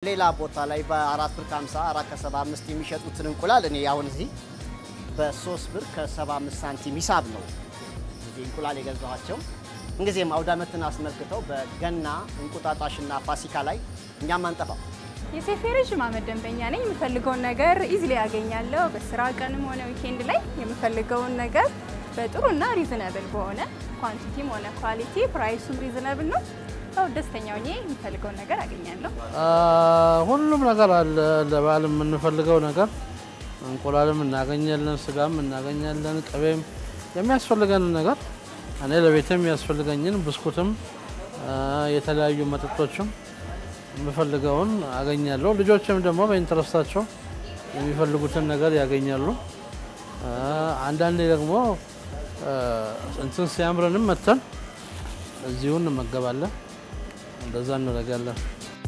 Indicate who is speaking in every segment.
Speaker 1: ሌላ ቦታ ላይ በአራት ብር ከ50 አራት ከሰባ አምስት የሚሸጡትን እንቁላል እኔ አሁን እዚህ በሶስት ብር ከሰባ አምስት ሳንቲም ሂሳብ ነው እዚህ እንቁላል የገዛኋቸው። እንጊዜም አውደ ዓመትን አስመልክተው በገና እንቁጣጣሽና ፋሲካ ላይ እኛም አንጠፋም።
Speaker 2: የሴፌ ረዥም ዓመት ደንበኛ ነኝ። የምፈልገውን ነገር ኢዝሊ ያገኛለሁ። በስራ ቀንም ሆነ ዊኬንድ ላይ የምፈልገውን ነገር በጥሩና ሪዝነብል በሆነ ኳንቲቲም ሆነ ኳሊቲ ፕራይሱም ሪዝነብል ነው። ሰው ደስተኛ ሆኜ የምፈልገውን ነገር አገኛለሁ።
Speaker 3: ሁሉም ነገር አለ። ለበዓል የምንፈልገው ነገር እንቁላልም እናገኛለን፣ ስጋም እናገኛለን፣ ቅቤም የሚያስፈልገንን ነገር እኔ ለቤትም የሚያስፈልገኝን ብስኩትም የተለያዩ መጠጦችም የምፈልገውን አገኛለሁ። ልጆችም ደግሞ በኢንተረስታቸው የሚፈልጉትን ነገር ያገኛሉ። አንዳንዴ ደግሞ እንትን ሲያምረንም መተን እዚሁ እንመገባለን። እንደዛ እናደርጋለን።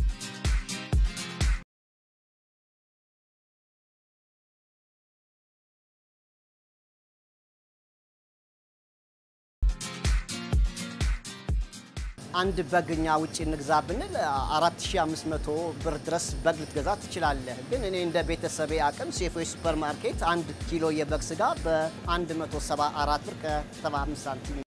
Speaker 1: አንድ በግ እኛ ውጭ እንግዛ ብንል 4500 ብር ድረስ በግ ልትገዛ ትችላለህ። ግን እኔ እንደ ቤተሰቤ አቅም ሴፎ ሱፐር ማርኬት አንድ ኪሎ የበግ ስጋ በ174 ብር ከ75 ሳንቲም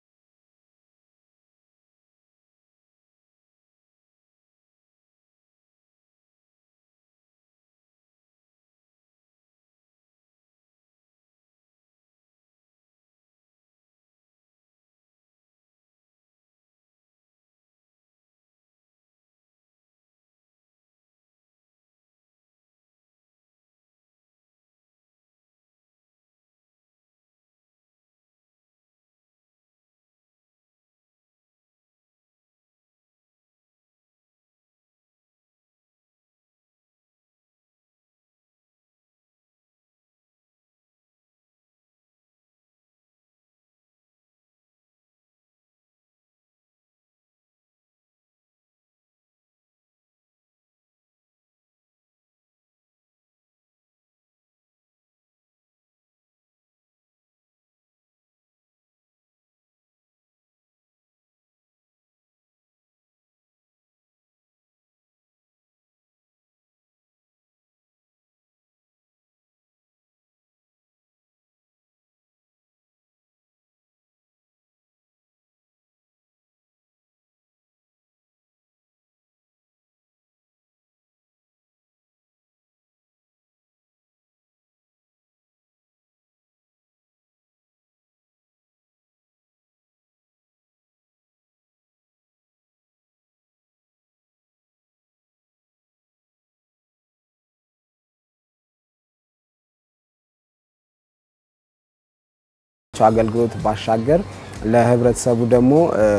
Speaker 4: አገልግሎት ባሻገር ለህብረተሰቡ ደግሞ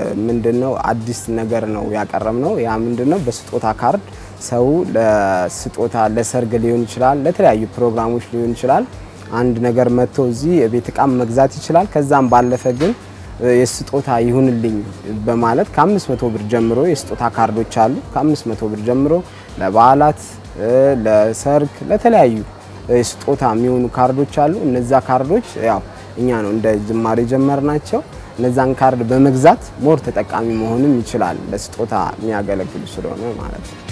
Speaker 4: ምንድነው አዲስ ነገር ነው ያቀረብ ነው። ያ ምንድነው በስጦታ ካርድ ሰው ለስጦታ ለሰርግ ሊሆን ይችላል፣ ለተለያዩ ፕሮግራሞች ሊሆን ይችላል። አንድ ነገር መጥቶ እዚህ የቤት እቃም መግዛት ይችላል። ከዛም ባለፈ ግን የስጦታ ይሁንልኝ በማለት ከ500 ብር ጀምሮ የስጦታ ካርዶች አሉ። ከ500 ብር ጀምሮ ለበዓላት፣ ለሰርግ፣ ለተለያዩ የስጦታ የሚሆኑ ካርዶች አሉ። እነዛ ካርዶች ያው እኛ ነው እንደ ጅማሬ ጀመርናቸው። እነዛን ካርድ በመግዛት ሞር ተጠቃሚ መሆንም ይችላል። ለስጦታ የሚያገለግሉ ስለሆነ ማለት ነው።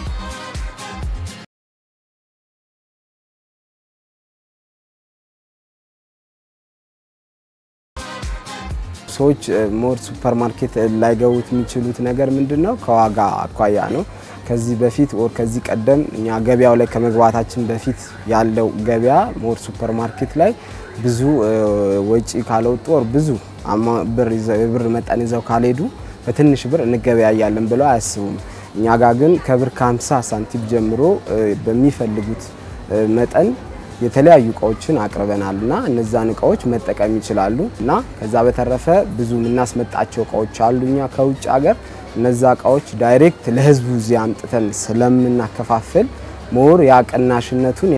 Speaker 4: ሰዎች ሞር ሱፐር ማርኬት ላይገቡት የሚችሉት ነገር ምንድን ነው? ከዋጋ አኳያ ነው። ከዚህ በፊት ወር ከዚህ ቀደም እኛ ገበያው ላይ ከመግባታችን በፊት ያለው ገበያ ሞር ሱፐር ማርኬት ላይ ብዙ ወጪ ካለወጡ ወር ብዙ ብር መጠን ይዘው ካልሄዱ በትንሽ ብር እንገበያያለን ብለው አያስቡም። እኛ ጋር ግን ከብር ከ50 ሳንቲም ጀምሮ በሚፈልጉት መጠን የተለያዩ እቃዎችን አቅርበናል እና እነዛን እቃዎች መጠቀም ይችላሉ እና ከዛ በተረፈ ብዙ የምናስመጣቸው እቃዎች አሉ እኛ ከውጭ ሀገር እነዛ እቃዎች ዳይሬክት ለህዝቡ እዚህ አምጥተን ስለምናከፋፍል ሞር ያቅናሽነቱን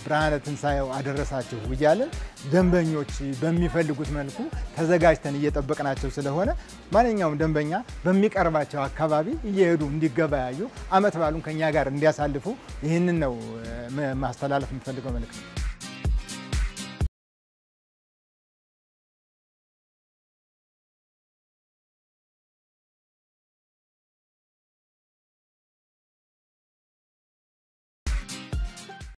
Speaker 5: ብርሃነ ትንሣኤው አደረሳችሁ እያለን ደንበኞች በሚፈልጉት መልኩ ተዘጋጅተን እየጠበቅናቸው ስለሆነ ማንኛውም ደንበኛ በሚቀርባቸው አካባቢ እየሄዱ እንዲገበያዩ ዓመት በዓሉን ከኛ ጋር እንዲያሳልፉ ይህንን ነው እ፣ ማስተላለፍ የምፈልገው መልእክት ነው።